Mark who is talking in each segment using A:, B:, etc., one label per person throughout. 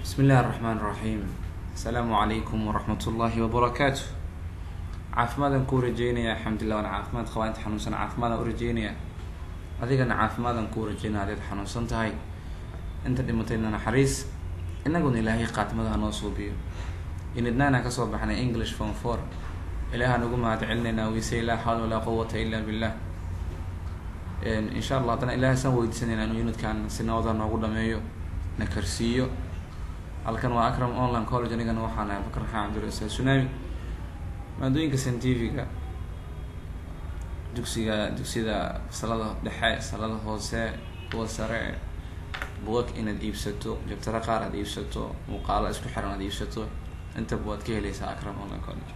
A: بسم الله الرحمن الرحيم السلام عليكم ورحمة الله وبركاته caafimaadaan kuu rajeynayaa alxamdulilah waan caafimaad qabaa inta xanuunsan caafimaadaan u rajeynayaa adigana caafimaadaan kuu rajeynaya adaad xanuunsan tahay inta dhimatayna naxariis inaguna ilaahay qaatimadaha noo suubiyo inidnaana kasoo baxnay english form four ilaahaan ugu mahad celinaynaa weyse laa xawla walaa quwata illa billah insha allah haddana ilahay saan weydiisanayna inuu unidkan si nabada noogu dhameeyo na karsiiyo halkan waa akram online college anigana waxaan ahay bakar raxaan cabdirasaaq tsunami maadooyinka scientifiga dugsiga dugsiyada fasalada dhexe fasalada hoose kuwa sare buugag inaad iibsato jabtaro qaar aad iibsato muuqaalo isku xiran aad iibsato intaba waad ka heleysaa akram online college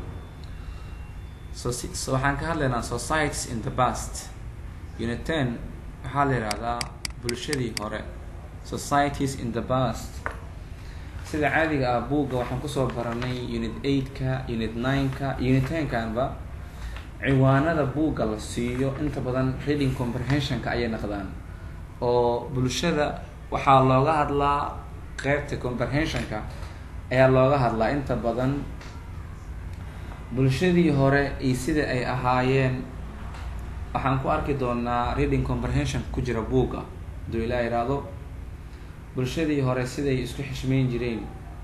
A: so so waxaan ka hadlaynaa societies in the past unit ten waxaa la yihahdaa bulshadii hore societies in the past sida caadiga ah buugga waxaan kusoo baranay unit eight-ka unit nine-ka unit ten-kanba ciwaanada buugga la siiyo inta badan reading comprehensionka ayay naqdaan oo bulshada waxaa looga hadlaa qeybta comprehensionka ayaa looga hadlaa inta badan bulshadii hore iyo sida ay ahaayeen waxaan ku arki doonaa reading comprehension ku jira buugga haduu ilaa ihahdo bulshadii hore siday isku xishmeyn jireen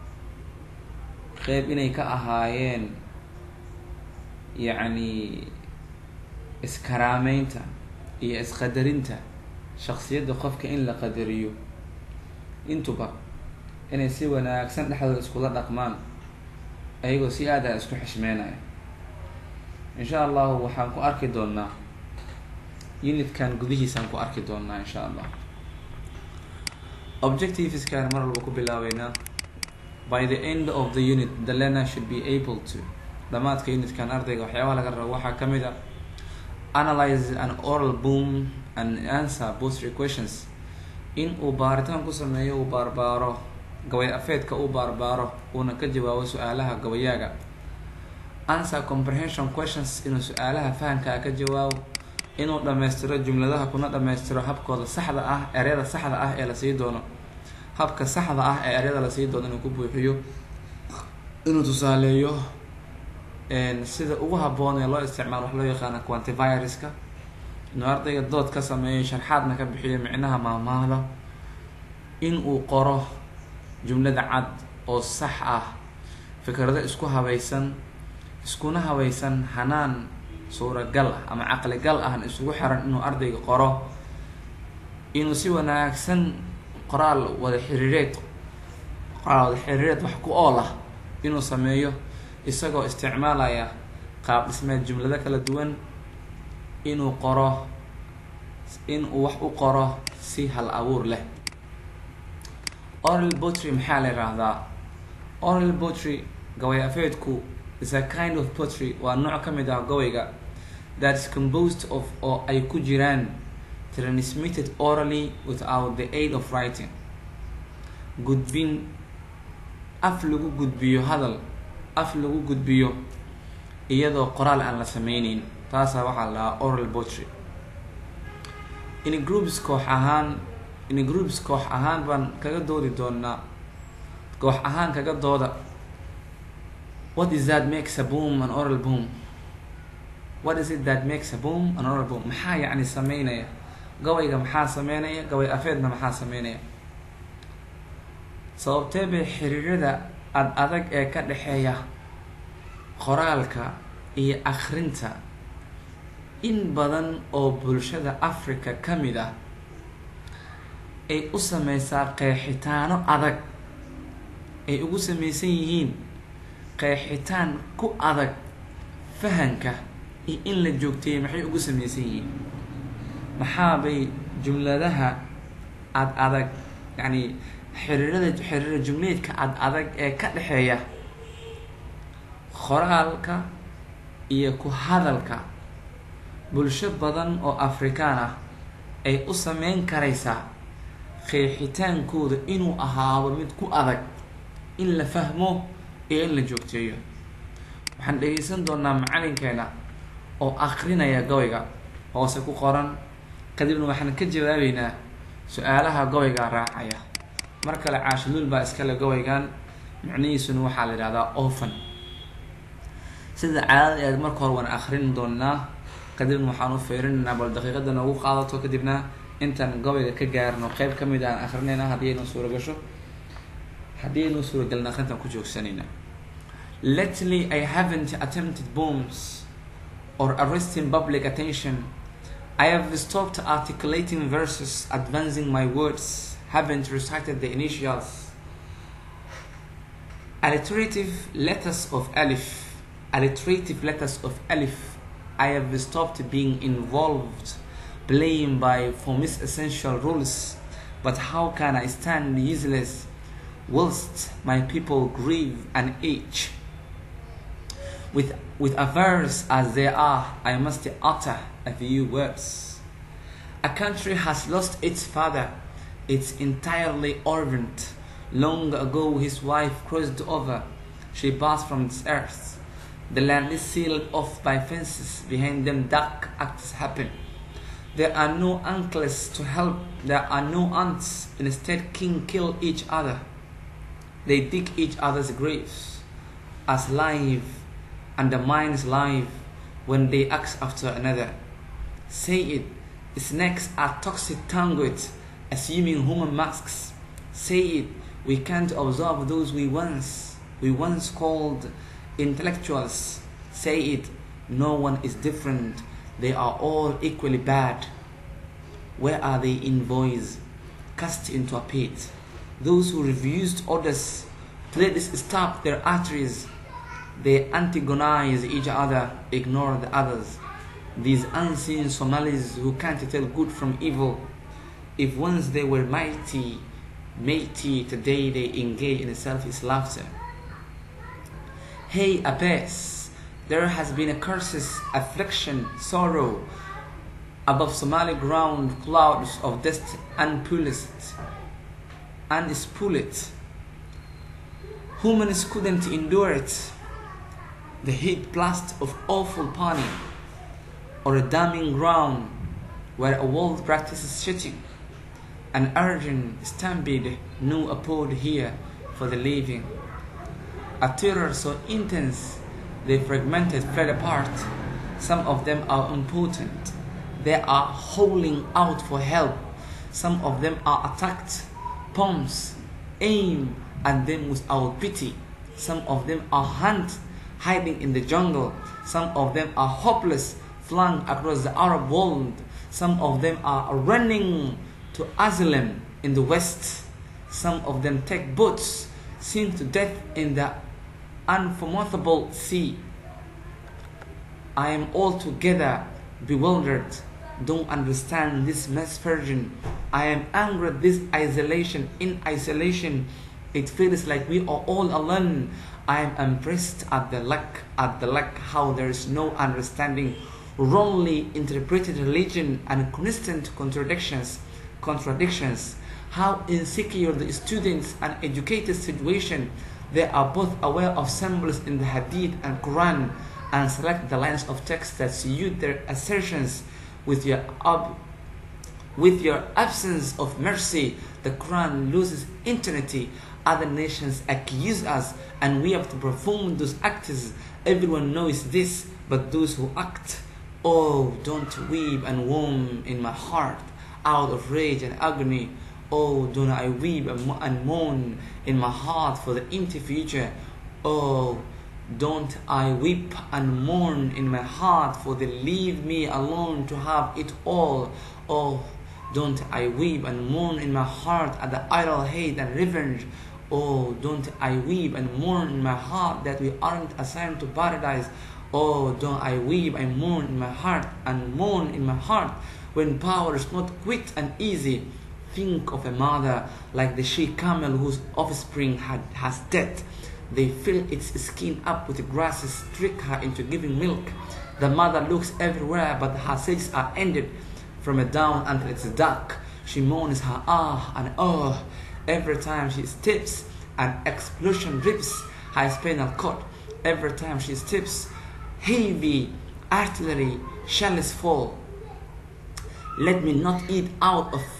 A: qeyb inay ka ahaayeen yacni iskaraameynta iyo isqadarinta shaksiyadda qofka in la qadariyo intuba inay si wanaagsan dhexdooda iskula dhaqmaan ayagoo si aada isku xishmeynaya insha allahu waxaan ku arki doonaa unitkan gudihiisaan ku arki doonaa insha allah objectiveskaan mar walba ku bilaabeynaa by the end of the unit the learner should be able to dhamaadka unitkan ardayga waxyaabaha laga rabo waxaa kamid a analyze an oral boom and answer bostry questions in uu baaritaan ku sameeyo uu baarbaaro gabay afeedka uu baarbaaro uuna ka jawaabo su-aalaha gabayaaga answer comprehension questions inuu su-aalaha fahamkaa ka jawaabo inuu dhammaystiro jumladaha kuna dhammaystiro habkooda saxda ah eryada saxda ah ee lasii doono habka saxda ah ee eryada lasii doono inuu ku buuxiyo inuu tusaaleeyo sida ugu haboon ee loo isticmaalo wax loo yaqaana quantiviruska inuu ardayga dood ka sameeyo sharxaadna ka bixiyo micnaha maahmaahda in uu qoro jumlada cad oo sax ah fikrado isku habaysan iskuna habaysan hanaan suuragal ah ama caqligal ahna isugu xiran inuu ardayga qoro inuu si wanaagsan qoraal wada xiriireed qoraal wada xiriireed wax ku ool ah inuu sameeyo isagoo isticmaalaya qaab dhismeed jumlado kala duwan inuu qoro in uu wax u qoro si hal abuur leh oral botry maxaa la yihahdaa oral botry gabay afeedku is a kind of potry waa nooc ka mid ah gabayga that is composed of oo ay ku jiraan transmitted orally without the aid of writing gudbin af lagu gudbiyo hadal af lagu gudbiyo iyadoo qoraal aan la sameyneyn taasaa waxaa la dhahaa oral botry in groups koox ahaan in groups koox ahaan baan kaga doodi doonaa koox ahaan kaga dooda what is that makes a boom an oral boom what is it that makes a boom an oral boom maxaa yacni sameynaya gabayga maxaa sameynaya gabay afeedna maxaa sameynaya sababtee bay xiriirada ad adag ee ka dhexeeya qoraalka iyo akrinta in badan oo bulshada africa ka mid ah ay u sameysaa qeexitaano adag ay ugu sameysan yihiin qeexitaan ku adag fahanka iyo in la joogteeyay maxay ugu sameysan yihiin maxaabay jumladaha ad adag yacni xiriirada xiriira jumleedka ad adag ee ka dhexeeya qoraalka iyo ku hadalka bulsho badan oo afrikaan ah ay u sameyn karaysaa qeexitaankooda inuu ahaado mid ku adag in la fahmo iyo in la joogteeyo waxaan dhegeysan doonaa macalinkeena oo akrinaya gabayga hoose ku qoran kadibna waxaan ka jawaabeynaa su-aalaha gabayga raacaya mar kale caashiluul baa iskale gabaygan micnihiisuna waxaa la yidhahdaa ofan sida caadada eed marka hore waan akrin doonaa kadibna waxaan u feerinaynaa bal daqiiqada noogu qaadato kadibna intaan gabayga ka gaarno qeyb kamid aan akrinayna haddii aynu suura gasho haddii aynu suuragalna akrintaan ku joogsanayna lately i haven't attempted bombs or arresting public attention i have stopped articulating verses advancing my words haven't recited the initials alliterative letters of alif alliterative letters of alif i have stopped being involved playing by for mis essential rules but how can i stand useless whilst my people grieve and age with with a verse as they are i must utter a few words a country has lost its father it's entirely orphaned long ago his wife crossed over she passed from this earth the land is sealed off by fences behind them dark acts happen there are no uncles to help there are no aunts instead king kill each other they dig each other's graves as life undermines life when they ask after another. Say it, snakes are toxic tongued, assuming human masks. Say it, we can't observe those we once we once called intellectuals. Say it, no one is different. They are all equally bad. Where are they in voice? Cast into a pit. Those who refused orders to let this stop their arteries they antagonize each other, ignore the others. These unseen Somalis who can't tell good from evil. If once they were mighty, mighty, today they engage in selfish laughter. Hey, Abbas, there has been a curses, affliction, sorrow. Above Somali ground, clouds of dust unpulled, unspooled. Humans couldn't endure it the heat blast of awful panic, or a damning ground where a world practices shooting, an urgent stampede new abode here for the living. A terror so intense they fragmented, fled apart. Some of them are impotent. They are howling out for help. Some of them are attacked. Bombs aim at them without pity. Some of them are hunted hiding in the jungle. Some of them are hopeless, flung across the Arab world. Some of them are running to asylum in the West. Some of them take boats, sink to death in the unfathomable sea. I am altogether bewildered, don't understand this misfortune. I am angry at this isolation. In isolation, it feels like we are all alone. I am impressed at the lack at the lack how there is no understanding, wrongly interpreted religion and constant contradictions, contradictions. How insecure the students and educated situation. They are both aware of symbols in the Hadith and Quran and select the lines of text that suit their assertions with your ob- with your absence of mercy. The Quran loses eternity other nations accuse us and we have to perform those acts. Everyone knows this, but those who act, oh, don't weep and mourn in my heart out of rage and agony. Oh, don't I weep and mourn in my heart for the empty future. Oh, don't I weep and mourn in my heart for they leave me alone to have it all. Oh, don't I weep and mourn in my heart at the idle hate and revenge. Oh, don't I weep and mourn in my heart that we aren't assigned to paradise. Oh, don't I weep and mourn in my heart and mourn in my heart when power is not quick and easy. Think of a mother like the she camel whose offspring had, has death. They fill its skin up with grasses, trick her into giving milk. The mother looks everywhere, but her senses are ended from a down until it's dark. She moans her ah and oh every time she steps. An explosion rips her spinal cord. Every time she steps, heavy artillery shells fall. Let me not eat out of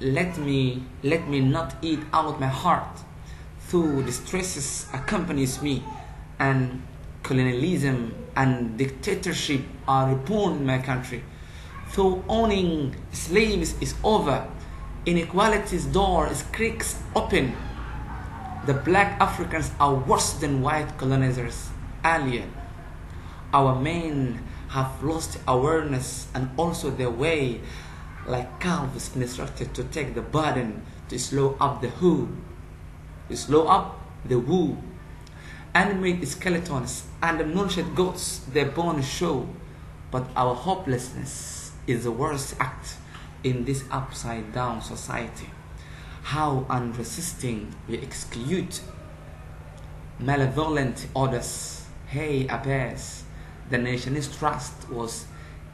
A: let me let me not eat out my heart through distresses accompanies me and colonialism and dictatorship are reborn in my country though owning slaves is over inequality's door is creaks open the black africans are worse than white colonizers alien our men have lost awareness and also their way like calves instructed to take the burden to slow up the who to slow up the woo animate skeletons and nourished goats their bones show but our hopelessness is the worst act in this upside down society how unresisting we execute malevolent orders hey appears the nation's trust was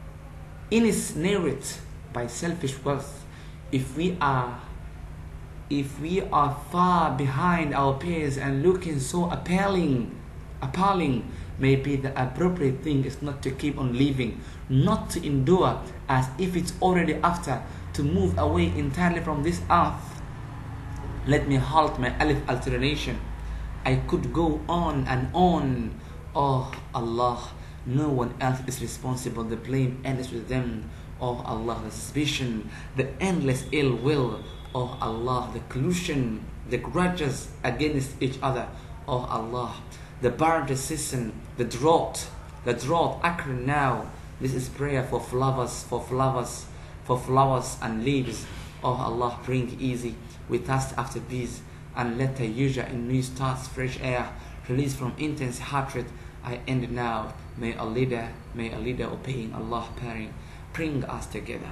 A: ensnared by selfish wealth if we are if we are far behind our peers and looking so appalling appalling maybe the appropriate thing is not to keep on living not to endure as if it's already after to move away entirely from this earth let me halt my alif alternation i could go on and on oh allah no one else is responsible the blame ends with them oh allah the suspicion the endless ill will oh allah the collusion the grudges against each other oh allah the barren season the drought the drought occurring now this is prayer for flowers for flowers for flowers and leaves oh allah bring easy we thirst after peace and let the usual in new starts fresh air release from intense heart rate i end now may a leader may a leader obeying allah pairing bring us together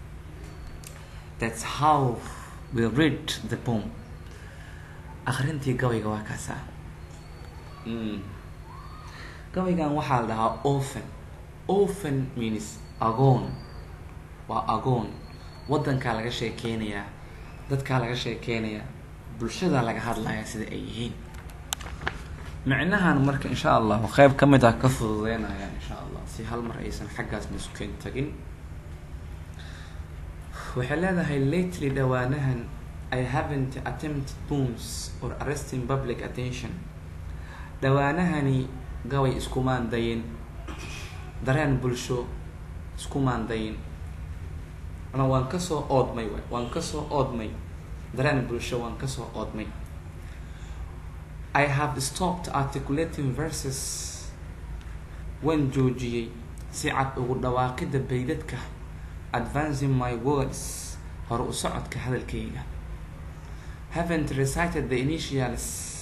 A: that's how we read the poem akhrintii gabayga waa kaasaa gabaygan waxaa la dhahaa ofen ofen means agoon waa agoon waddankaa laga sheekeynayaa dadkaa laga sheekeynayaa bulshadaa laga hadlayaa sida ay yihiin micnahan marka insha allahu qeyb ka mid ah ka fududeynayaan insha allah si hal mar aysan xaggaas masukeen tagin waxay leedahay lately dhawaanahan i haven't attempted booms or arresting public attention dhawaanahani gabay iskumaan dayin dareen bulsho iskumaan dayin ana waan kasoo oodmay waay waan kasoo oodmay dareen bulsho waan kasoo oodmay i have stopped articulating verses waan joojiyey si cad ugu dhawaaqida baydadka advancing my words hore u socodka hadalkayga haven't recited the initials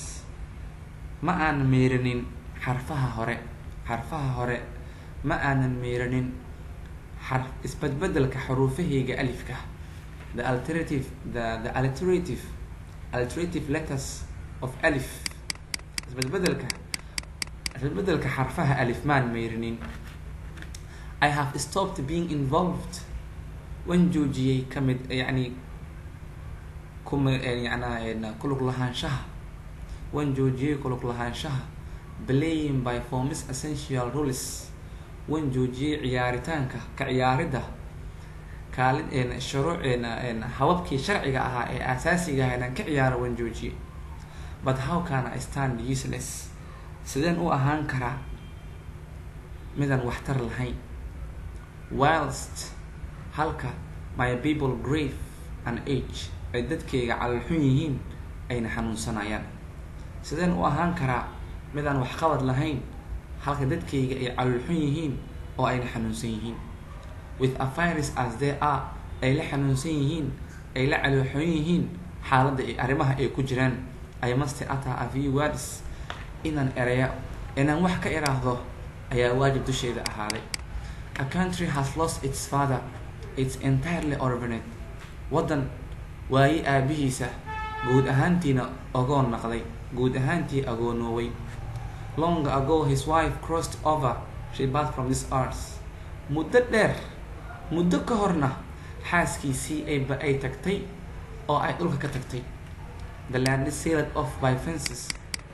A: ma aanan meeranin xarfaha hore xarfaha hore ma aanan meeranin xar isbadbedelka xuruufahayga alifka the alternative the the alterative alterative letters of alif isbadbedelka isbadbedelka xarfaha alif maan meeranin i have stopped being involved wan joojiyey kamid yani kuma yana kulug lahaanshaha wan joojiyey kulug lahaanshaha playing by formis essential rules wan joojiyey ciyaaritaanka ka ciyaaridda kaalin shuruuceena hababkii sharciga ahaa ee asaasiga aha inaan ka ciyaaro wan joojiyey but how can i stand useless sideen u ahaan karaa midaan waxtar lahayn whilst halka my people grave and age ay dadkayga calolxun yihiin ayna xanuunsanayaan sideen u ahaan karaa midaan waxqabad lahayn halka dadkayga ay calolxun yihiin oo ayna xanuunsan yihiin with a virus as they are ay la xanuunsan yihiin ay la calolxun yihiin xaaladda ay arrimaha ay ku jiraan ay masti ataa a few words inaan ereya inaan wax ka iraahdo ayaa waajib dusheeda ahaaday a country has lost its father it's entirely orphaned waddan waaye aabihiisa guud ahaantiina ogoon naqday guud ahaantii agoonooway long ago his wife crossed over she bath from this earth muddo dheer muddo ka horna xaaskiisii ayba ay tagtay oo ay dhulka ka tagtay the land is sealed off by fences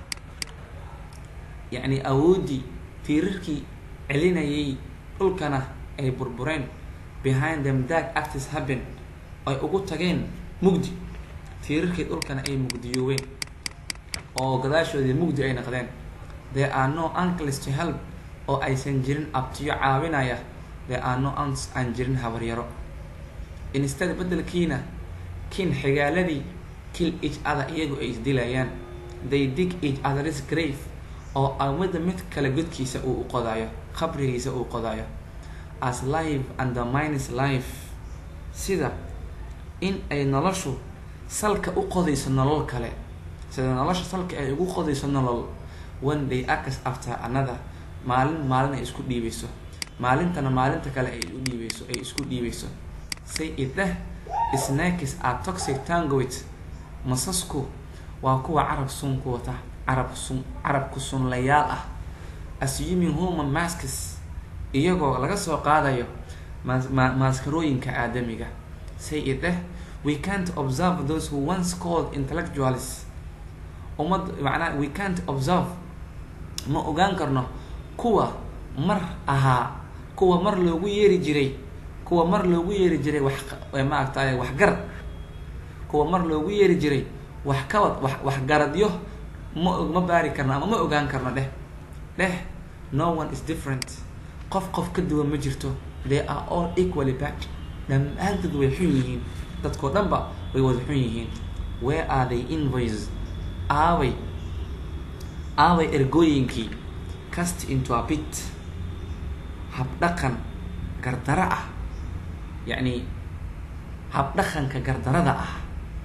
A: yacni awooddii tiirarkii celinayay dhulkana ay burbureen behind them dark actis happen ay ugu tageen mugdi tiirarkii dhulkana ay mugdiyooween oo gadaashoodii mugdi ay noqdeen there are no uncles to help oo aysan jirin abtiyo caawinaya there are no aunts aan jirin habaryaro instead beddelkiina kin xigaaladii kill each other iyagu ay isdilayaan they dig each other's grave oo amida mid kale godkiisa uu u qodayo qabrigiisa uu qodayo as life undermines life sida in ay noloshu salka u qodayso nolol kale sida nolosha salka ay ugu qodayso nolol one day acas after another maalin maalin ay isku dhiibayso maalintana maalinta kale ay u dhiibayso ay isku dhiibayso say it deh snakes are toxic tangoit masasku waa kuwa carab sun ku wata carab sun carabku sunlayaal ah assuming human masks iyagoo laga soo qaadayo mas- ma- maaskarooyinka aadamiga say it deh we can't observe those who once called intellectuals ummad macnaa we can't observe ma ogaan karno kuwa mar ahaa kuwa mar loogu yeeri jiray kuwa mar loogu yeeri jiray wax maaragtay waxgarad kuwa mar loogu yeeri jiray wax kabad wax waxgaradyo ma ma baari karno ama ma ogaan karno dheh dheh no one is different qof qof ka duwan ma jirto they are all equally bad dhammaantood way xun yihiin dadkoo dhan ba way wada xun yihiin where are they invoice aaway aaway ergooyinkii cast into a pit habdhaqan gardaro ah yacni habdhaqanka gardarada ah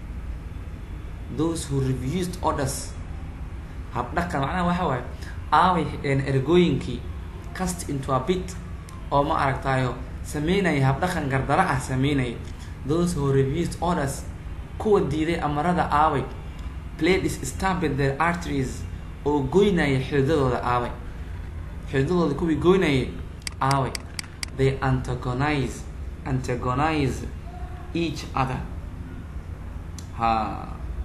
A: those who refused orders habdhaqan macnaha waxa waaye aaway ergooyinkii cast into a pit oo ma aragtayo sameynaya habdhaqan gardaro ah sameynaya those who refused orders kuwa diiday amarada aaway played is stamped their arteries oo goynaya xididadooda aaway xididadooda kuwii goynayay aaway they antagonize antagonize each other ha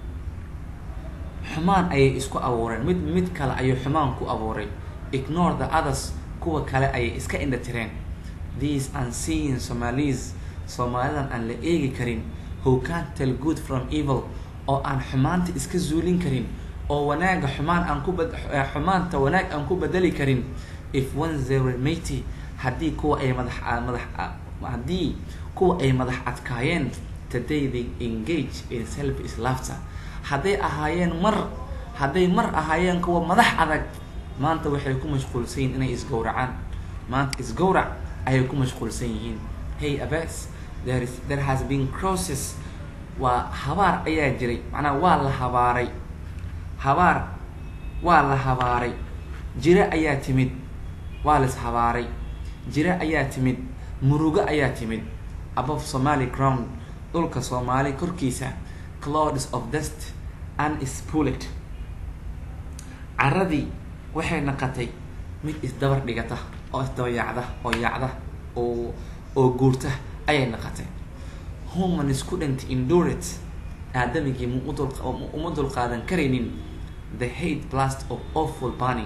A: xumaan ayay isku abuureen mid mid kale ayuu xumaan ku abuuray ignore the others kuwa kale ayay iska indhatireen these unseen somalis soomaalidan aan la eegi karin who can't tell good from evil oo aan xumaanta iska zuulin karin oo wanaaga xumaan aan ku bad xumaanta wanaag aan ku bedeli karin if once they were mighty haddii kuwa ay madax madax haddii kuwa ay madax adkaayeen today they engage in self is laughter hadday ahaayeen mar hadday mar ahaayeen kuwa madax adag maanta waxay ku mashquulsan yihiin inay isgowracaan maanta isgowrac ayay ku mashquulsan yihiin hey abas there is there has been crosses waa habaar ayaa jiray macnaha waa la habaaray habaar waa la habaaray jiro ayaa timid waa la ishabaaray jiro ayaa timid murugo ayaa timid above somaly ground dhulka soomaali korkiisa clouds of dust unspooled caradii waxay naqatay mid isdabar dhigata oo isdaba yaacda oo yaacda oo oo guurta ayay naqatay human student endured aadamigii mu udul uma dul qaadan karaynin the hate blast of awful burning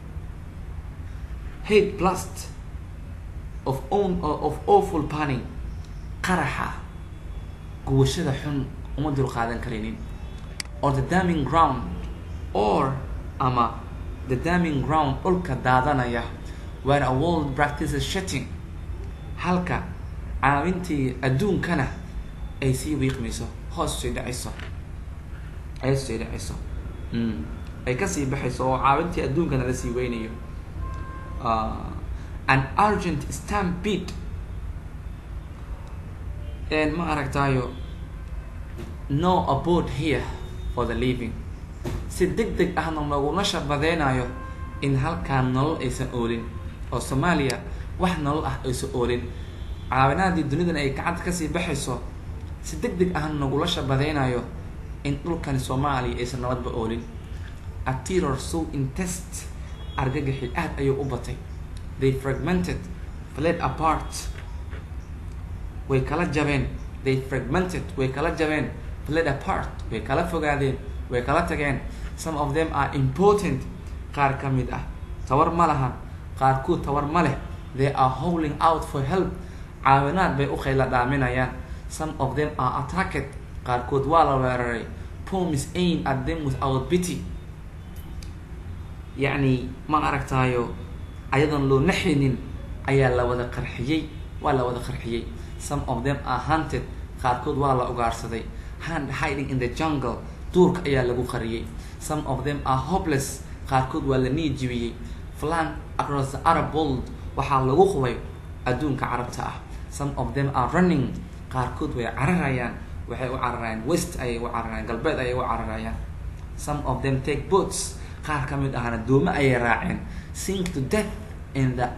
A: hate blast of own of awful burning qaraxa guwashada xun uma dul qaadan karaynin or the daming ground or ama the daming ground dhulka daadanaya where a world practices shitting halka caawintii adduunkana ay sii wiiqmayso hoos sii dhacayso ay sii dhacayso ay kasii baxayso oo caawintii adduunkana la sii weynayo an urgent stampede ma aragtayo no abode here for the living si deg deg ahna laguna shabadeynayo in halkaan nolol aysan oolin oo soomaaliya wax nolol ah aysan oolin caawinaadii dunidan ay gacanta kasii baxayso si deg deg ahna nagula shabadeynayo in dhulkani soomaaliya aysan nabadba oolin a terror so intest argagaxi aad ayuu u batay they fragmented fled apart way kala jabeen they fragmented way kala jabeen fled apart way kala fogaadeen way kala tageen some of them are important qaar ka mid ah tawar ma lahan qaarkuud tawar ma leh they are howling out for help caawinaad bay u khayla dhaaminayaan some of them are attacked qaarkood waa la weeraray pomis aim at them without pity yacni ma aragtaayo ayadoon loo naxaynin ayaa la wada qarxiyey waa la wada qarxiyey some of them are hunted qaarkood waa la ugaarsaday hand hiding in the jungle duurka ayaa lagu qariyey some of them are hopeless qaarkood waa la niijibiyey flan across the arab world waxaa lagu qubay adduunka carabta ah some of them are running qaarkood way cararayaan waxay u cararayaan west ayay u cararayaan galbeed ayay u cararayaan some of them take boats qaar ka mid ahna doome ayay raaceen sink to death in the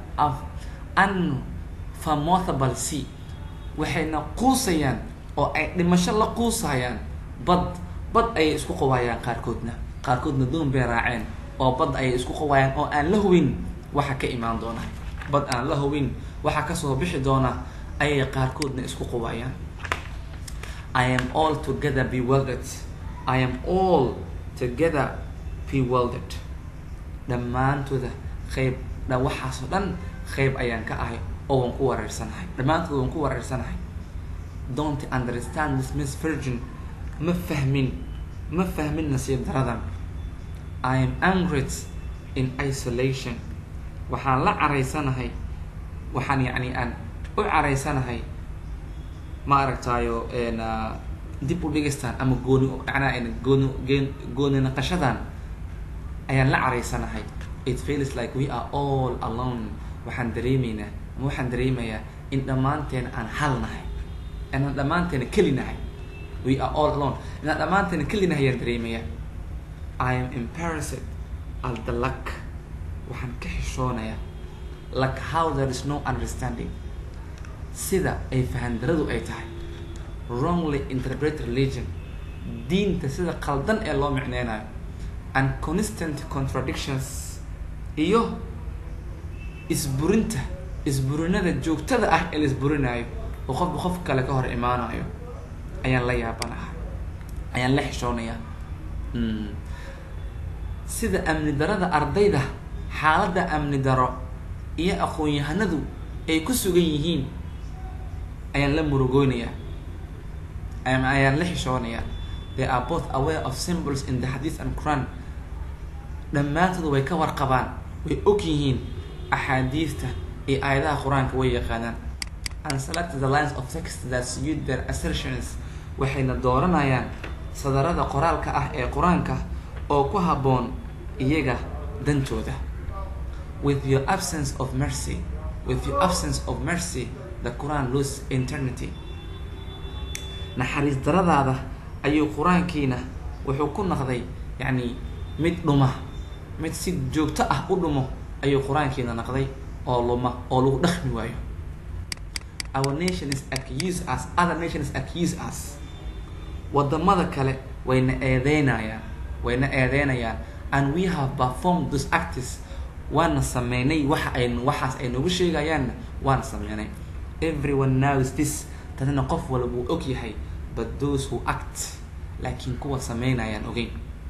A: unfamothable sea waxayna quusayaan oo ay dhimasho la quusayaan bad bad ayay isku qawaayaan qaarkoodna qaarkoodna doon bay raaceen oo bad ayay isku qawaayaan oo aan la hubin waxa ka imaan doona bad aan la hubin waxa kasoo bixi doona ayay qaarkoodna isku qawaayaan i am all together bewildered i am all together bewildered dhammaantooda qeyb dha waxaasoo dhan qeyb ayaan ka ahay oo waan ku wareersanahay dhammaantood waan ku wareersanahay don't understand this miss virgin ma fahmin ma fahmin nasiib daradan i am angry in isolation waxaan la caraysanahay waxaan yacni aan u caraysanahay ma aragtaayo dib u dhigistaan ama gooni macnaha gooni gooni naqashadan ayaan la caraysanahay it feels like we are all alone waxaan dareemaynaa ama waxaan dareemayaa in dhammaanteena aan hal nahay inaan dhammaanteena keli nahay we are all alone inaan dhammaanteena keli nahay ayaan dareemayaa i am embarrassed al the luck waxaan ka xishoonayaa like how there is no understanding sida ay fahandaradu ay tahay wrongly interpret religion diinta sida qaldan ee loo micneynayo and constant contradictions iyo isburinta isburinada joogtada ah ee la isburinayo oo qofba qof kale ka hor imaanayo ayaan la yaabanahay ayaan la xishoonayaa sida amni darada ardayda xaaladda amni daro iyo aqoon-yahanadu ay ku sugan yihiin ayaan la murugoonayaa ayaan la xishoonayaa they are both aware of symbols in the hadith and quran dhammaantood way ka warqabaan way og yihiin axaadiista iyo aayadaha qur-aanka way yaqaanaan and select the lines of text that suit their assertions waxayna dooranayaan sadarada qoraalka ah ee qur-aanka oo ku habboon iyaga dantooda with your absence of mercy with your absence of mercy the quran lose eternity naxariis daradaada ayuu qur-aankiina wuxuu ku naqday yacni mid dhuma mid si joogto ah u dhumo ayuu qur-aankiina naqday oo luma oo lagu dhaqmi waayo our nation is accuse us other nations accuse us wadamada kale wayna eedeynayaan wayna eedeynayaan and we have performed those acts waana sameynay waxa ay waxaas ay nagu sheegayaanna waana sameynay everyone knows this tadina qof walba uu og yahay but those who act laakiin kuwa sameynayaan ogeyn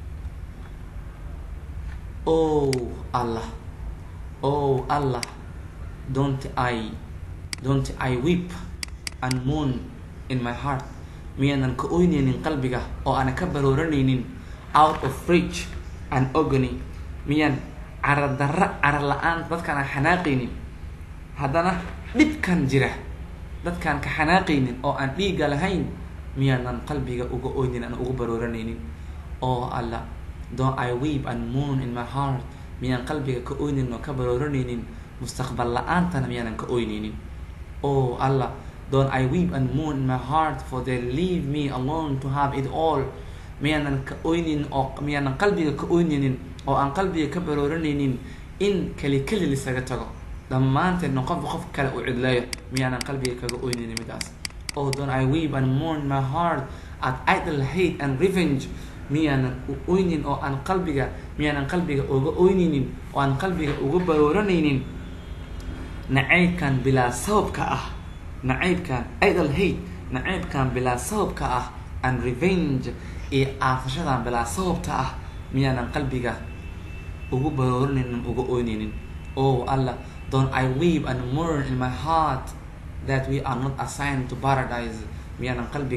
A: oh allah oh allah don't i don't i weep and moon in my heart miyaanan ka oyneynin qalbiga oo aanan ka barooranaynin out of rage and ogony miyaan cara darra cara la-aan dadkaan aan xanaaqaynin haddana dhibkan jira dadkaan ka xanaaqaynin oo aan dhiiga lahayn miyaanan qalbiga uga oynin aan uga barooranaynin oo alla don't i weep and moon in my heart miyaan qalbiga ka oynin oo ka barooranaynin mustaqbal la-aantana miyaanan ka oyneynin oh allah don't i weep and moon in my heart for they leave me alone to have it all miyaanan ka oynin oo miyaanan qalbiga ka oyneynin oo aan qalbiga ka barooranaynin in keli keli lisaga tago dhammaanteedna qofba qof kale u cidleeyo miyaanan qalbiga kaga oyneynin midaas oh don't i weep and mourn my heart at idle hate and revenge miyaanan u oynin oo aan qalbiga miyaanan qalbiga uga oyneynin oo aan qalbiga uga barooranaynin nacaybkan bilaa sababka ah nacaybkan idle hate nacaybkan bilaa sababka ah and revenge iyo aafashadan bilaa sababta ah miyaanan qalbiga ugu barooranaynin uga oyneynin oh allah don't i weep and mourn in my heart that we are not assigned to paradise miyaanan qalbiga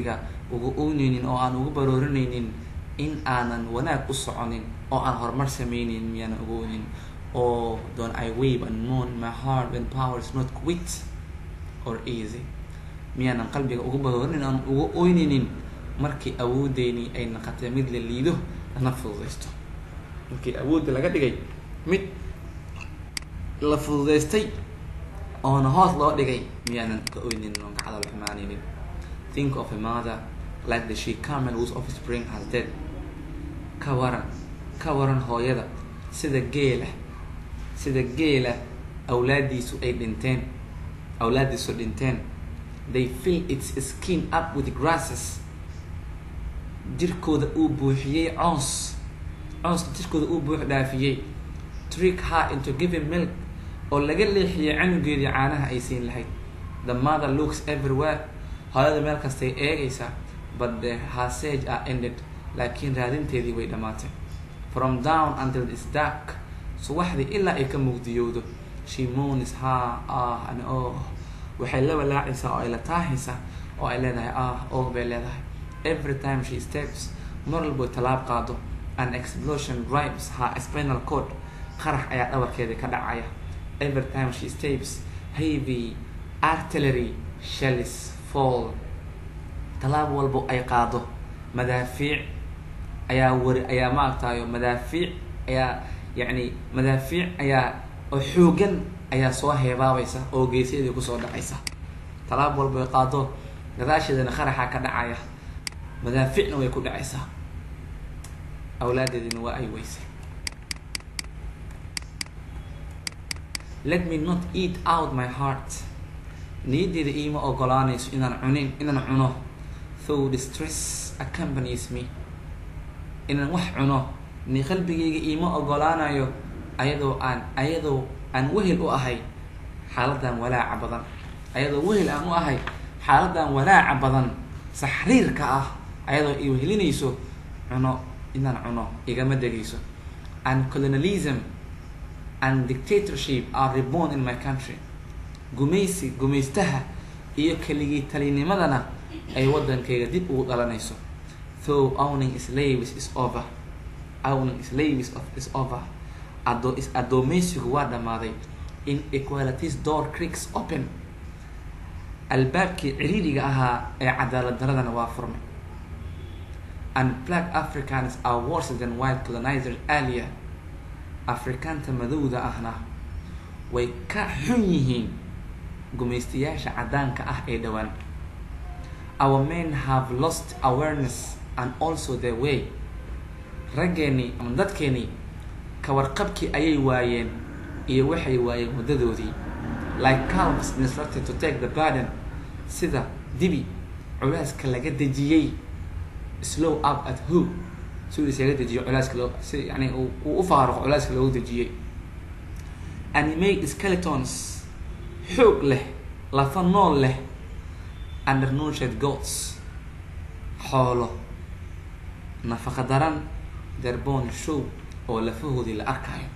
A: uga oyneynin oo aan uga baroorinaynin in aanan wanaag u soconin oo aan horumar sameyneyn miyaanan uga oynin or don't I weep and mourn my heart when power is not quit or easy miyaanan qalbiga uga baroorinin aan uga oyneynin markii awoodeynii ay naqatay mid la liido lana fududaysto markii awoodda laga dhigay mid la fududaystay oona hoos loo dhigay miyaanan ka oynin oon ka cadal xumaaneynin think of a mother like the she camel whose offspring has dead ka waran ka waran hooyada sida geela sida geela awlaadiisu ay dhinteen awlaadiisu dhinteen they fill its skin up with grasses jirkooda uu buuxiyey coons coonska jirkooda uu buux dhaafiyey trick her into giving milk oo laga leexiyay canugeedii caanaha ay siin lahayd the mother looks everywhere hooyada meel kastay eegaysaa but the hasage are ended laakiin raadinteedii way dhammaatay from down until its dark subaxdii ilaa ay ka mugdiyowdo she moans ha ah and oh waxay la walaacaysaa oo ay la taahaysaa oo ay leedahay ah oh bay leedahay every time she steps mar walbo tallaab qaado an explosion drives her spinal cord qarax ayaa dhabarkeeda ka dhacaya every time she steps heavy artillery shells fall tallaab walbo ay qaado madaafiic ayaa wari ayaa maaragtayo madaafiic ayaa yacni madaafiic ayaa oo xoogan ayaa soo heebaabaysa oo geesadeedii kusoo dhacaysa tallaab walbo ay qaado gadaasheedana qaraxa ka dhacaya madaaficna way ku dhacaysaa awlaadeedina waa ay weysay let me not eat out my heart niyaddeeda iima ogolaanayso inaan cunin inaan cuno though distress accompanies me inaan wax cuno ni qalbigayga iima ogolaanayo ayadoo aan ayadoo aan wehel u ahay xaaladan walaaca badan ayadoo wehel aan u ahay xaaladan walaaca badan saxriirka ah ayadoo i wehelinayso cuno inaan cuno igama degayso and colonialism and dictatorship are reborn in my country gumaysi gumaystaha iyo keligii talinimadana ay waddankayga dib ugu dhalanayso though owning slaves is over owning slaves of is over ado is addoomaysigu waa dhammaaday in equalities door creeks open albaabkii ciriiriga ahaa ee cadaalad daradana waa furmay and black africans are worse than white colonizers earlier afrikaanta madowda ahna way ka xun yihiin gumaystayaasha caddaanka ah ee dhowaan our men have lost awareness and also their way raggeenii ama dadkeenii kawarqabkii ayay waayeen iyo waxay waayeen muddadoodii like calves instructed to take the burden sida dibi culaaska laga dejiyey slow up at who si uu isaga dejiyo culaaska loo si yani uu u faaruqo culaaska loogu dejiyey animate skeletons xoog leh lafa nool leh undernourished goats xoolo nafaqa daran derbon show oo lafahoodii la arkayo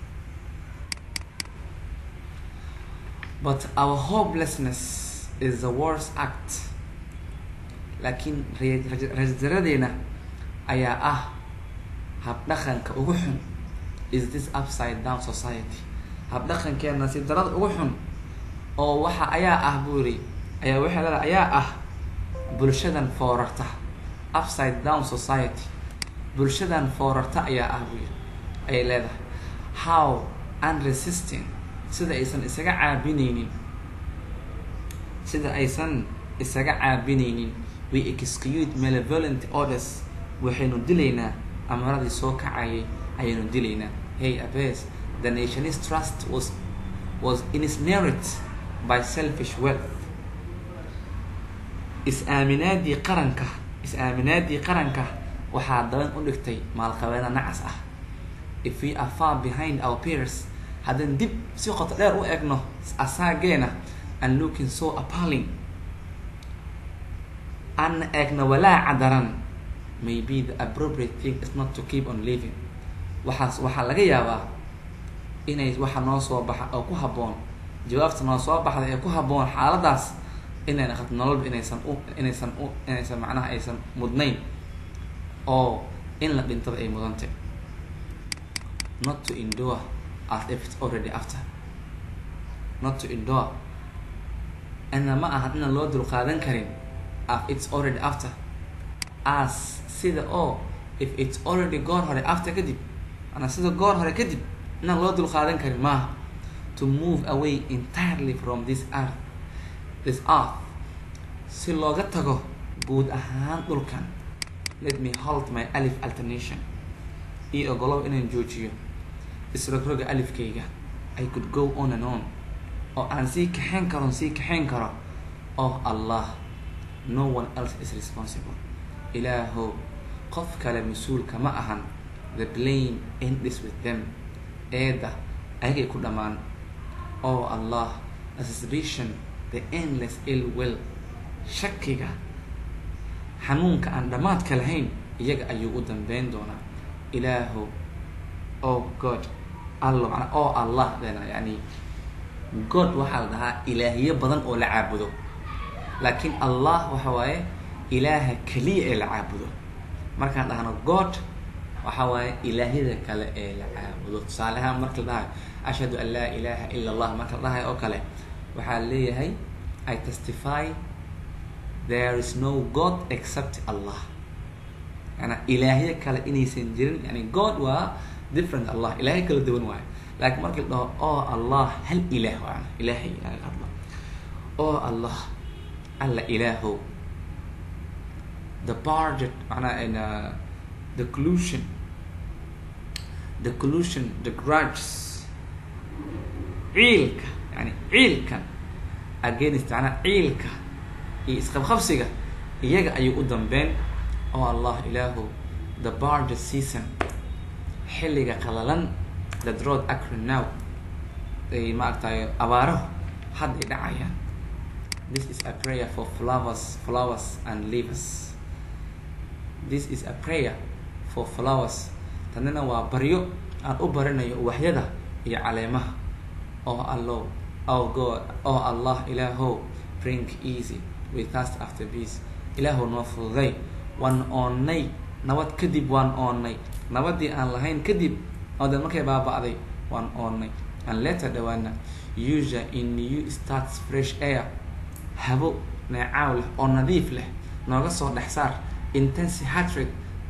A: but our hopelessness is the worst act laakiin raasdaradeena ayaa ah habdhaqanka ugu xun is this upside down society habdhaqankeena si darada ugu xun oo waxa ayaa ah buu yiri ayaa waxay leedahay ayaa ah bulshadan foorarta upside down society bulshadan foorarta ayaa ah buu yiri ayay leedahay how unresisting sida aysan isaga caabinaynin sida aysan isaga caabinaynin we execute malevolent orders waxaynu dilaynaa amaradii soo kacayay ayaynu dilaynaa hey abes the nation's trust was was ensnared by selfish wealth is-aaminaadii qaranka is-aaminaadii qaranka waxaa daban u dhigtay maalqabeena nacas ah if we are far behind our peers haddaan dib si qoto dheer u egno asaageena and looking so appalling aan eegna walaaca daran maybe the appropriate thing is not to keep on living waxaas waxaa laga yaabaa inay waxa noo soo baxa oo ku habboon jawaabta noo soo baxda ee ku habboon xaaladaas inayna qad nololba inaysan u inaysan u inaysan macnaha aysan mudnayn oo in la dhintaba ay mudantay not to endure as if it's already after not to endure ana ma aha inaan loo dulqaadan karin as it's already after as sida oo if it's already goor hore after kadib ana sida goor hore kadib inaan loo dulqaadan karin maaha to move away entirely from this earth this earth si looga tago guud ahaan dhulkan let me hold my alif alternation io ogolow inaan joojiyo isrogroga alifkayga i could go on and on oo aan sii kaxayn karon sii kaxayn karo oh allah no one else is responsible ilaahow qof kale mas-uulka ma ahan the blame endis with them eeda ayagay ku dhammaan oh allah the suspicion the endless ill will shakiga xanuunka aan dhammaadka lahayn iyaga ayuu u dambeyn doonaa ilaahow oh god allo manaa oh allah dena yani god waxaa la dhahaa ilaahiyo badan oo la caabudo laakiin allah waxa waaye ilaaha keliya ee la caabudo markaan dhahno god waxa waaye ilaahyada kale ee la caabudo tusaalehaan marka la dhahayo ashhadu an laa ilaha ila allah marka la dhahayo oo kale waxaa leeyahay i testify there is no god except allah yana ilaahyo kale inaysan jirin yani god waa different allah ilaahyo kala duwan waayo laakiin markii la dhaho oo allah hal ilaah waana ilaahay laga hadlo oo allah alla ilaahow the budget macnaha in uh, the collusion the collusion the grudges ciilka yani ciilkan against macnaha ciilka iyo isqabqabsiga iyaga ayuu u dambeyn oo allah ilaahow the budget season xilliga qalalan the road acry now ay maaragtay abaaraho hadday dhacayaan this is a prayer for flowers flowers and leaves this is a prayer for flowers tanina waa baryo aan u barinayo uwaxyada iyo caleemaha oh allow oh god oh allah ilaahow bring easy we thirst after peace ilaahow noo fududay waan oonnay nabad kadib waan oonnay nabadii aan lahayn kadib oodan markay baaba'day waan oonnay aan leeta dhawaana usual in new starts fresh air habo neecaaw leh oo nadiif leh nooga soo dhex saar intensi hatred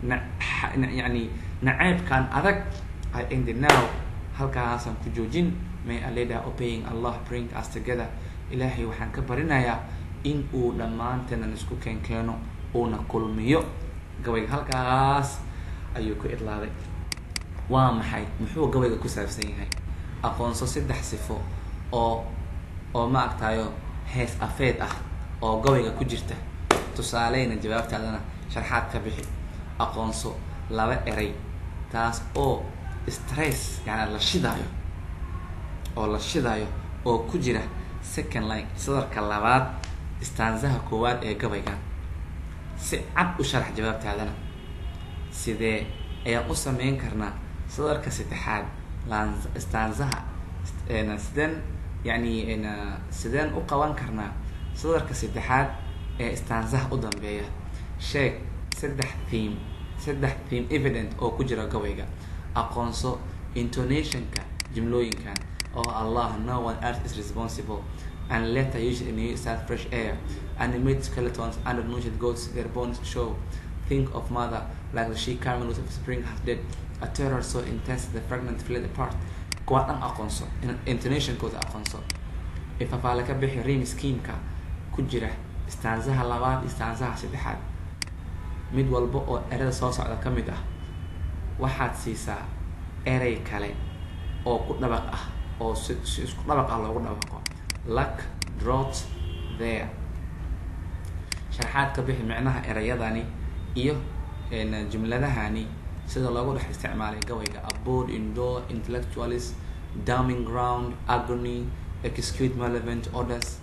A: yani naceebkaan adag i ended now halkaasaan ku joojin may aleda obeying allah bring us together ilaahay waxaan ka barinayaa in uu dhammaanteenan isku keenkeeno uuna kulmiyo gabayga halkaas ayuu ku idlaaday waa maxay muxuu gabayga ku saabsan yahay aqoonso saddex sifo oo oo ma agtayo hees afeed ah oo gabayga ku jirta tusaaleyna jawaabtaadana sharxaad ka bixi aqoonso laba eray taas oo stress yani la shidaayo oo la shidaayo oo ku jira second line sadarka labaad istaansaha koowaad ee gabaygan si cad u sharax jawaabtaadana sidee ayaan u sameyn karnaa sadarka saddexaad istaansaha sideen yani sideen u qaban karnaa sadarka saddexaad ee istaansaha u dambeeya sheeg saddex theme saddex theme evident oo ku jira gabayga aqoonso intonationka jimlooyinkan oo allah no one earth is responsible and later usually new start fresh air animate skeletons under nurtured goats their bones show think of mother like the she carmen of spring half dead a terror so intense the fragment fled apart kuwaa dhan aqoonso intonationkooda aqoonso ifafaale ka bixi rim schemeka ku jira istaansaha labaad istaansaha saddexaad mid walba oo erada soo socda ka mid ah waxaad siisaa erey kale oo ku dhabaq ah oo si si isku dhabaq ah loogu dhabaqo luck drot there sharxaad ka bixi micnaha erayadani iyo jumladahani sida loogu dhex isticmaalay gabayga aboard indoor intellectualis daming ground agony execute relevant orders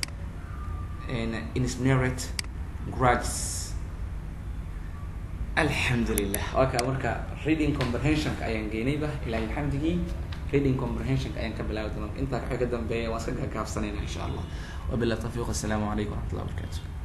A: insnerate grudges alxamdulilah waa kaa marka reading comprehensionka ayaan geynayba ilahay xamdigii reading comprehensionka ayaan ka bilaabi doonaa intaa waxay ka dambeeya waan iska gaagaabsanayna insha allah wabillahi tawfiiq assalaamu calaykum waraxmatullahi wabarakatu